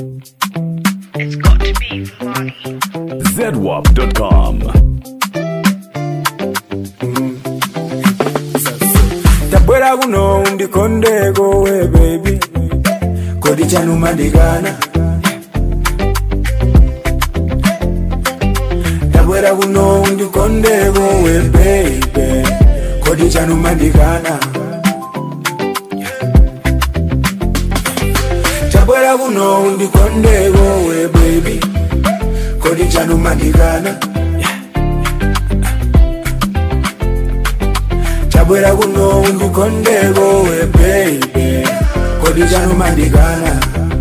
It's got to be Vani. zedwap.com. tabwera kuno undikondeko we baby kodi chanu mandigana tabwera kuno undikondeko we baby kodi chanu mandigana tabwera kuno undikondeko we baby kodi chanu mandigana tabwera kuno undikondeko we baby kodi chanu mandigana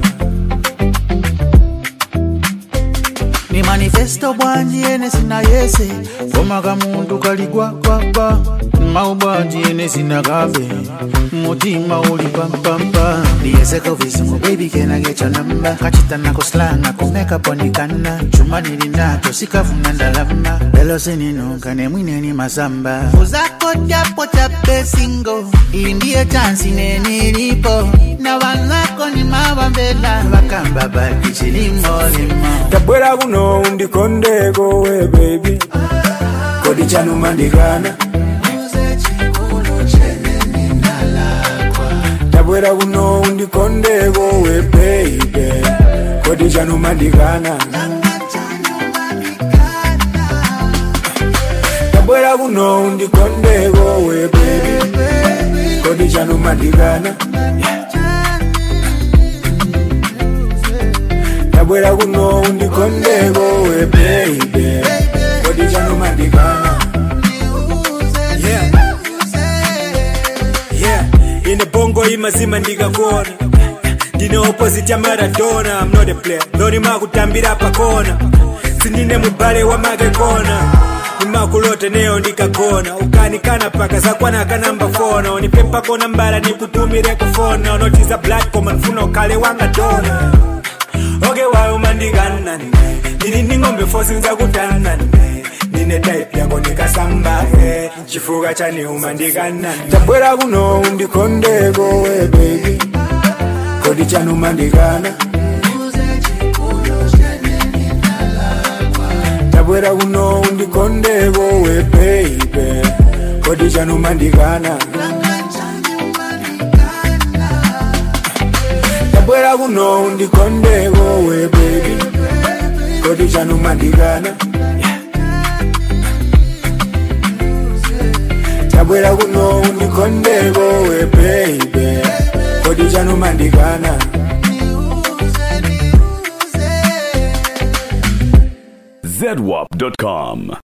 ni manifesto bwanji ene sina yese koma kamuntu kaligwakwagwa mau bwanji ene sina kabe mutima uli pampampa ndiyeseko visingo baby can I get your number kachita nako slanga kumeka ponikana chuma nilinacho sikavuna ndalama lelo sininunga ne mwineni masamba uzako japo chape singo iyi ndiye chansi nenilipo na wanako ni mawambela vakamba bakichilimolimo tabwera kuno undikondeko we baby kodi chanu mandigana tabwera kuno undikondeko we baby kodi chanu mandigana tabwera kuno undikondeko we baby kodi chanu mandigana tabwera kuno undikondeko we baby kodi chanu mandigana yeah. yeah. ine bongo imazima ndikakona ndine opposite ya maradona I'm not a player lori makutambira pakona sindine mubale wa makekona nimakulote neyo ndikagona ukanikana paka zakwana kanamba fona unipempako nambala nikutumire kufona unotiza black koma nfuna ukale wanga dona oke wayo mandikanane ndili ndi ng'ombe fosi nzakutanane ndine type yako ndikasamba eh, chifuka chaneuma ndikanane tabwera kuno undikondeko we baby kodi chanu mandigana tabwera kuno undikondeko we baby kodi chanu mandigana tabwera kuno undikondeko we baby kodi chanu mandigana tabwera kuno undikondeko we baby kodi chanu mandigana zedwap.com.